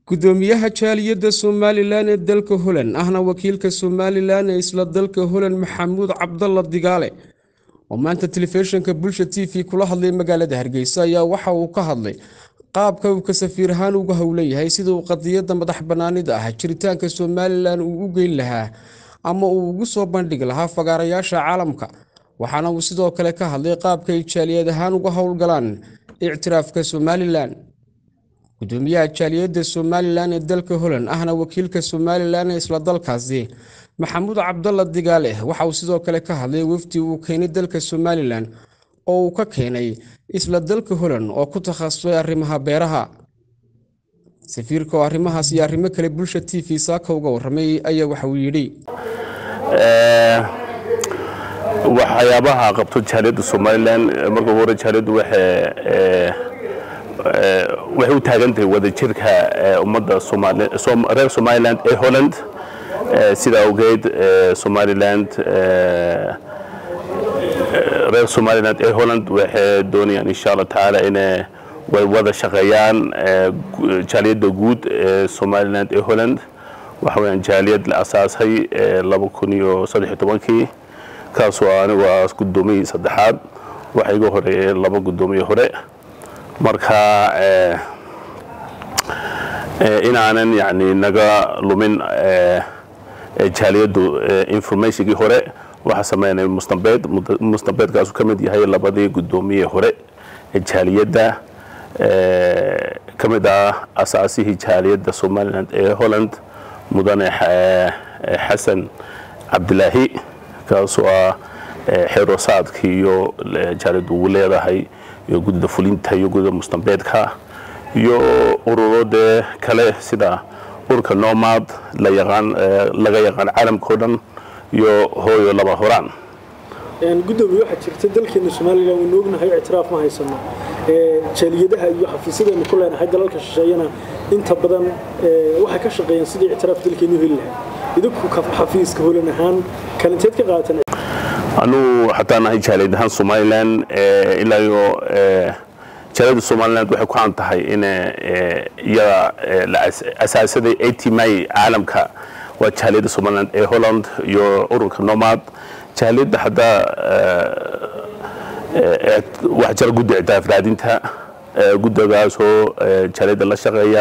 gudoomiyaha jaaliyadda somalilan ee dalka holand ahna wakiilka somalilan ee isla dalka holand maxamuud cabdalla digaale oo maanta telefishinka bulsha t v kula hadlay magaalada hargeysa ayaa waxa uu ka hadlay qaabka uu ka safiir ahaan uga howleyahay sida uu qadiyadda madax banaanida ah jiritaanka somalilan uu u geyn lahaa ama uu ugu soo bandhigi lahaa fagaarayaasha caalamka waxaana uu sidoo kale ka hadlay qaabka ay jaaliyad ahaan uga howlgalaan ictiraafka somalilan gudoomiyaha jaaliyadda somalilan ee dalka holand ahna wakiilka somalilan ee isla dalkaasi maxamuud cabdalla digaale waxa uu sidoo kale ka hadlay wafdi uu keenay dalka somalilan oo uu ka keenay isla dalka holand oo ku takhasusay arrimaha beeraha safiirka oo arrimahaas iyo arrimo kale bulsha t v saaka uga warramay ayaa waxa uu yidhi waxyaabaha qabto jaaliyadda somalilan marka ugu hore jaaliyaddu waxay waxay u taagan tahay wadajirka ummadda reer somaliland ee holland sida awgeed somaliland reer somaliland ee holland waxay doonayaan insha allah tacaala inay wada shaqeeyaan jaaliyadda guud ee somaliland ee holland waxa weyaan jaaliyad la asaasay laba kun iyo saddex iyo tobankii kaasoo anigu ah guddoomiyii saddexaad waxa iga horeeyay laba guddoomiye hore marka inaanan yani naga lumin jaaliyaddu informationkii hore waxaa sameynay mustambeed mustambeedkaasu ka mid yahay labadii guddoomiye hore ee jaaliyadda ka mid ah asaasihii jaaliyadda somaliland ee holland mudane xasan cabdilaahi kaasoo ah xeerosaadkii iyo jaaliyaddu ugu leedahay iyo guddida fulinta iyo guddida mustambeedka iyo ururo dee kale sida urka nomad la yaqaan laga yaqaan caalamka o dhan iyo hooyo laba horaan gudoomiye waxaa jirta dalkeena somalilan waynu ognahay ictiraaf ma haysano jaaliyadaha iyo xafiisyadaynu ku leenahay dalalka shisheeyana inta badan waxay ka shaqeeyaan sidii ictiraaf dalkeenu heli lahaa idinku xafiiska holan ahaan kalinteed ka qaatan anuu xataa nahay jaaliyad ahaan somalilan ilaa iyo jaaliyadda somaliland waxay ku caan tahay in iyada la asaasaday atmi caalamka waa jaaliyadda somaliland ee holland iyo ururka nomad jaaliyadda haddaa wax jira guddi ictiraaf raadinta guddigaasoo jaaliyadda la shaqeeya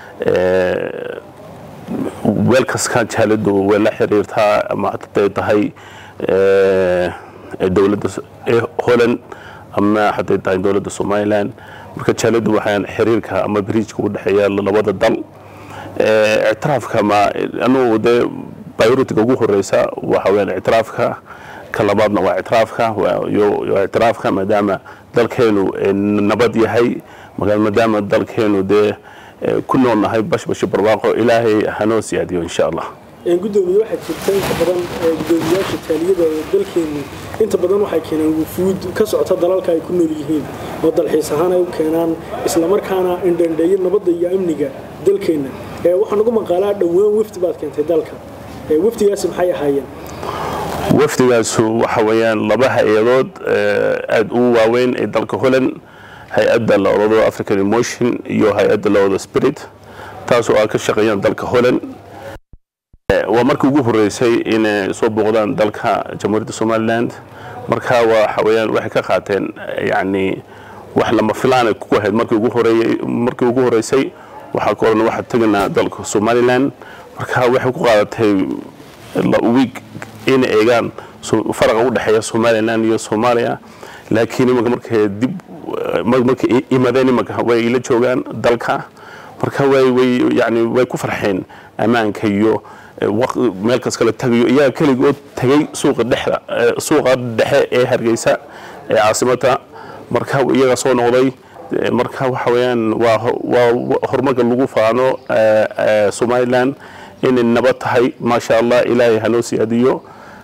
weel kaska jaaliyaddu way la xiriirtaa ama haday tahay dowladda holland ama haday tahay dowladda somaliland marka jaaliyaddu waxaan xiriirka ama bridjka u dhexeeya labada dal ictiraafka ma anugu dee bioritiga ugu horeysa waxa weyaan ictiraafka ka labaadna waa ictiraafka iyo ictiraafka maadaama dalkeenu nabad yahay maadaama dalkeenu dee ku nool nahay bashbashi barwaaqo ilaahay hanoo siyaadiyo insha allah gudoomiye waxaa jirta inta badan gudoomiyaasha jaaliyada ee dalkeenu inta badan waxay keenaan wufuud ka socota dalalka ay ku nool yihiin oo dalxiis ahaan ay u keenaan islamarkaana indhandheeyo nabadda iyo amniga dalkeenna waxaa nagu maqaalaa dhowaan wafdi baad keentay dalka wafdigaasi maxay ahaayeen wafdigaasu waxa weeyaan laba hay-adood aada u waaweyn ee dalka holland hay-adda la odado african emotion iyo hay-adda la odado spirit taasoo ay ka shaqeeyaan dalka holland waa markii ugu horeysay inay soo booqdaan dalka jamhuuriyadda somaliland marka waxa weyaan waxay ka qaateen yani wax lama filaanay ku ahayd markii ugu horeeyey markii ugu horeysay waxaa ka oran waxaa teganaa dalka somaliland marka waxay ku qaadatay week inay eegaan faraqa u dhexeeya somaliland iyo soomaaliya laakiin imanka markay dib markay imadeen imanka way la joogaan dalka marka way way yani way ku farxeen ammaanka iyo meel kas kale tagayo iyaga keligood tagay suuqa dhexda suuqa dhexe ee hargeysa ee caasimada marka iyaga soo noqday marka waxa weeyaan waa waa horumarka lagu faano somaliland inay nabad tahay maasha allah ilaahay hanoo siyaadiyo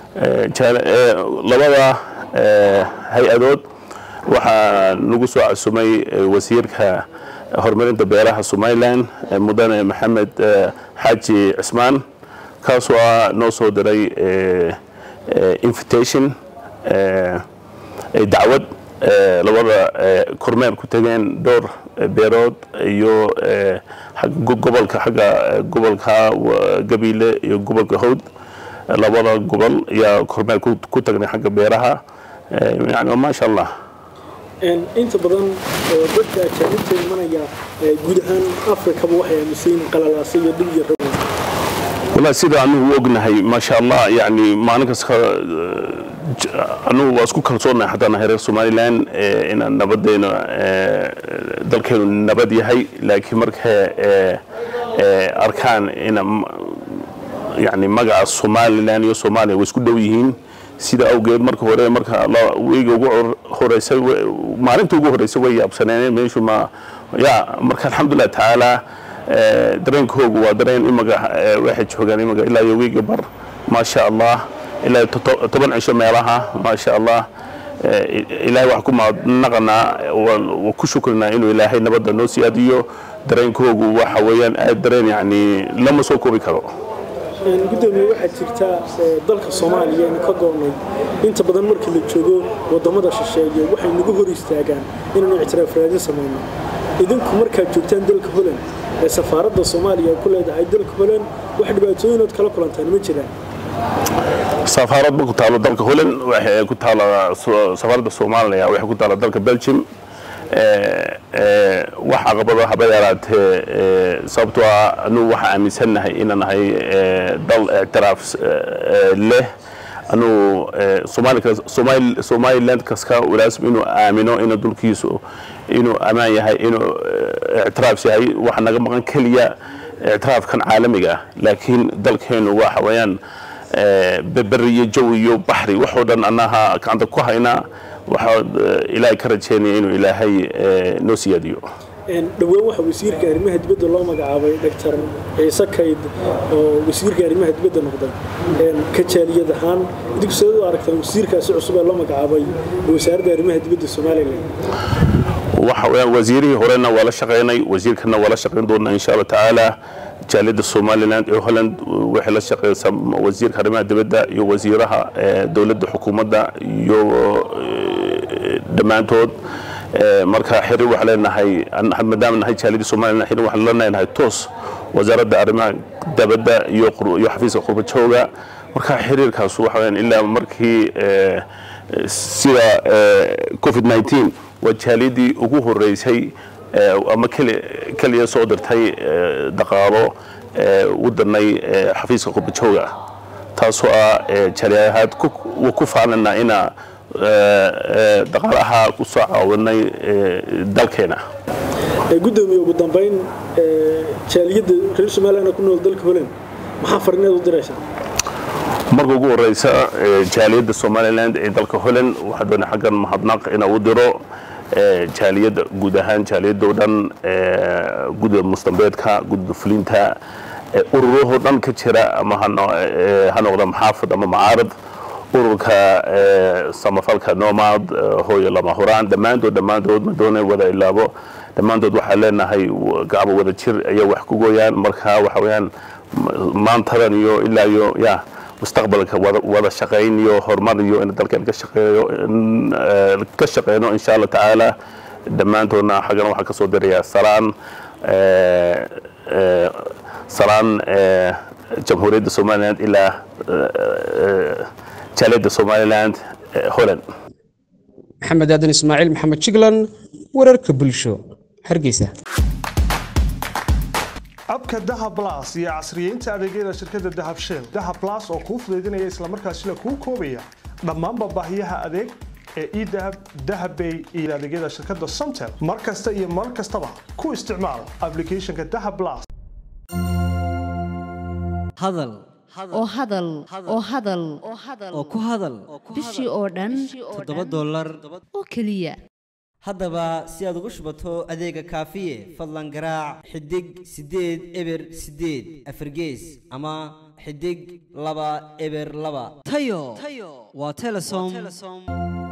labada hay-adood waxaa nagu soo casumay wasiirka horumarinta beeraha somaliland mudane maxamed xaaji cismaan kaasoo ah noo soo diray invitation dacwad labada kormeer ku tageen dhowr beerood iyo gobolka xagga gobolka gabiile iyo gobolka hawd labada gobol ayaa kormeer ku tagnay xagga beeraha yani maasha allah inta badan dadka ajaanibta imanaya guud ahaan afrikaba waxay aaminsayin qalalaasa iyo dhib iyo rabow والله sida anigu ognahay maasha allah yani maalin kasta anigu waa isku kalsoonahay haddaan nahay reer somaliland inaan nabadeena dalkeenu nabad yahay laakiin markay arkaan ina yani magaca somaliland iyo soomaaliya way isku dhow yihiin sida awgeed marka hore marka weyga ugu horeysay maalinta ugu horeysay way yaabsaneen meeshu ma ya marka alxamdulilah tacaala dareenkoogu waa dareen imaga waxay joogaan imaga ilaa iyo wiiga bar maasha allah ilaa toban cisho meelaha maasha allah ilaahay wax ku mahadnaqanaa waa ku shukrinaa inuu ilaahay nabadda noo siyaadiyo dareenkoogu waxa weeyaan aad dareen yani lama soo koobi karo gudoomiye waxaa jirta dalka soomaaliya aynu ka goonnay inta badan markii la joogo wadamada shisheeye waxay nagu hor istaagaan inaanu ictiraaf raadin samayno idinku markaad joogtaan dalka holand ee safaaradda soomaaliya ku leedahay dalka holand wax dhibaatooyinood kala kulantaan ma jiraan safaarad ma ku taalo dalka holand waxay ku taala safaaradda soomaaliya waxay ku taala dalka belgium wax caqabado haba yaraatee sababtoo ah anugu waxaa aaminsannahay inaan nahay dal ictiraaf leh anugu somaliland kaska walaasm inuu aamino inuu dulkiisu inuu ammaan yahay inuu ictiraaf yahay waxa naga maqan keliya ictiraafkan caalamiga ah laakiin dalkeenu waxa weeyaan beri iyo jawi iyo baxri waxoo dhan annaha gacanta ku haynaa waxaa ilaahay ka rajeynaya inuu ilaahay noo siyaadiyo dhowaan waxaa wasiirka arrimaha dibadda loo magacaabay doctor ciise kayd oo wasiirka arrimaha dibadda noqday kajaaliyad ahaan idinku sidaad u aragtaan wasiirkaasi cusub ee loo magacaabay wasaaradda arrimaha dibadda somalilan waxa weeyaan wasiirihii horena waa la shaqaynay wasiirkana waa la shaqayn doonaa insha allah tacaala jaaliyadda somaliland ee holland waxay la shaqeysaa wasiirka arrimaha dibadda iyo wasiiraha dowladda xukuumadda iyo dhammaantood marka xiriir waxaan leenahay maadaama nahay jaaliyadda somaliland xiriir waxaan la leenahay toos wasaaradda arrimaha dibadda iyo iyo xafiiska qurba jooga marka xiriirkaas waxa weeyaan ilaa markii sida covid 19 waa jaaliyadii ugu horeysay ama keliya soo dirtay dhaqaalo u danay xafiiska qurbajooga taasoo ah jaaliyahaad ku faanana inaa dhaqaalaha ku soo caawinay dalkeena gudoomiye ugu dambayn jaaliyadda reer somaliland ku nool dalka holand maxaa farineed u diraysaa marka ugu horeysa jaaliyadda somaliland ee dalka holland waxaa doona xaggan mahadnaq inaa u diro jaaliyadda guud ahaan jaaliyadda o dhan gudda mustambeedka gudda fulinta ururahoo dhan ka jira ama ha noqda maxaafad ama macaarad ururka samafalka nomad hooyo lama huraan dhammaantood dhammaantood madoona wada ilaabo dhammaantood waxaa leenahay gacbo wada jir ayaa wax ku gooyaan marka waxa weeyaan maantadan iyo ilaa iyo ya mustaqbalka wada shaqayn iyo horumar iyo in dalkeen ka shaqeeyo ka shaqeyno insha allah tacaala dhammaantoodna xaggan waxaa ka soo dirayaa salaan salaan jamhuuriyadda somaliland ilaa jaaliyadda somaliland holland maxamed aadan ismaaciil maxamed jiglan wararka bulsho hargeysa abka dahab blas iyo casriyeynta adeegyada shirkadda dahab shell dahab blas oo kuu fudaydinaya islamarkaasina kuu koobaya dhammaanba baahiyaha adeeg ee edahab dahabbay iyo adeegyada shirkadda somtel mar kasta iyo mar kastaba ku isticmaal applicationka dahab blas hadal oo hadal oo hadal oo ku hadal bishii oo dhan toddoba dollar oo keliya haddaba si aad ugu shubato adeega kaafiye fadlan garaac xidig siddeed eber siddeed afargees ama xidig laba eber laba tayo waa telesom